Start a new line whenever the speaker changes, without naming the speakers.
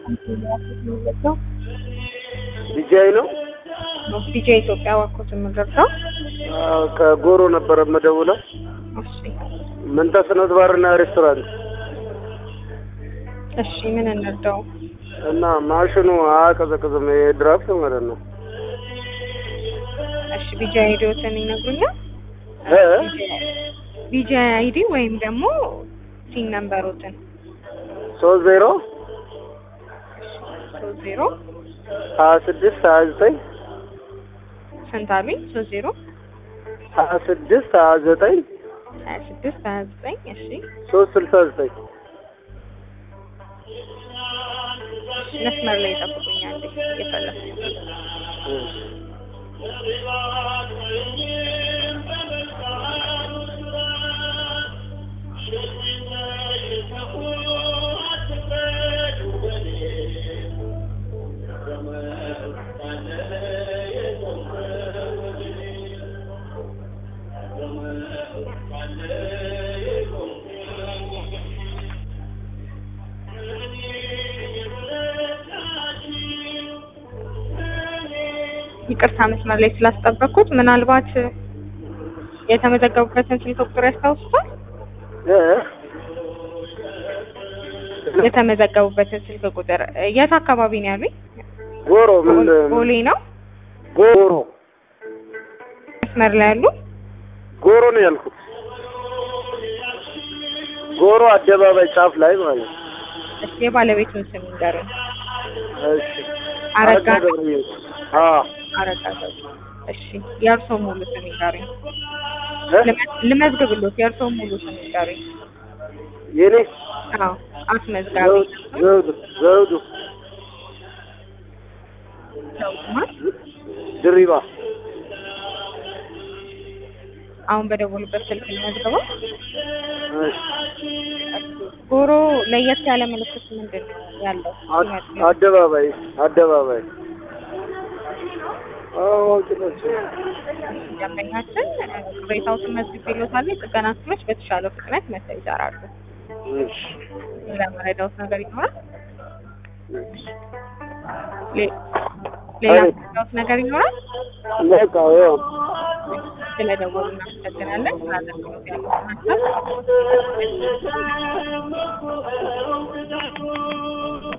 ዲጃይ ነው።
ዲጄ ኢትዮጵያ ዋኮት የምንገብተው
አዎ፣ ከጎሮ ነበረ የምደውለው።
እሺ
ምንተስኖት ባርና ሬስቶራንት
እሺ ምን እንርዳው?
እና ማሽኑ አያቀዘቅዝም። የድራፍት ማለት ነው።
እሺ ቢጂ አይዲዎትን ይነግሩኛል?
እ?
ቢጂ አይዲ ወይም ደግሞ ሲን ነምበሮትን
ሶስት ዜሮ
ሶስት ዜሮ
ሀያ ስድስት ሀያ ዘጠኝ
ስንት አሉኝ? ሶስት ዜሮ
ሀያ ስድስት ሀያ ዘጠኝ
ሀያ ስድስት ሀያ ዘጠኝ እሺ
ሶስት ስልሳ ዘጠኝ
መስመር ላይ ይጠብቁኛል እየፈለኩ ይቅርታ መስመር ላይ ስላስጠበቅኩት ምናልባት የተመዘገቡበትን ስልክ ቁጥር ያስታውሱታል?
እ?
የተመዘገቡበትን ስልክ ቁጥር የት አካባቢ ነው ያሉኝ?
ጎሮ ምን
ቦሌ ነው
ጎሮ
መስመር ላይ ያሉ
ጎሮ ነው ያልኩት። ጎሮ አደባባይ ጫፍ ላይ ማለት ነው።
እሺ የባለቤቱን ስም ንገሩኝ።
እሺ
አረጋ ነው?
ገብረየስ። አዎ
አረጋ ገብረ። እሺ የእርሶ ሙሉ ስም ንገሩኝ።
እ?
ልመ- ልመዝግብሎት የእርሶ ሙሉ ስም ንገሩኝ።
የኔ
አዎ አስመዝጋቢ
ዘውዱ ዘውዱ ዘውዱ
ዘውድማን
ድሪባ
አሁን በደወሉበት ስልክ ልመዝግበው።
እሺ።
ጎሮ ለየት ያለ ምልክት ምንድን ነው ያለው?
አድ- አደባባይ አደባባይ አዎ ጭኖች
ደንበኛችን ቅሬታዎትን መዝግቤልዎታል። የጥገና ክፍሎች በተሻለው ፍጥነት መጥተው ይሰራሉ።
እሺ
ለመረዳዎት ነገር ይኖራል? ሌ- ሌላ
አቤት።
መረዳዎት ነገር ይኖራል?
በቃ ያው
ስለደወሉ እናመሰግናለን። ስለ አገልግሎት ያለውን ሀሳብ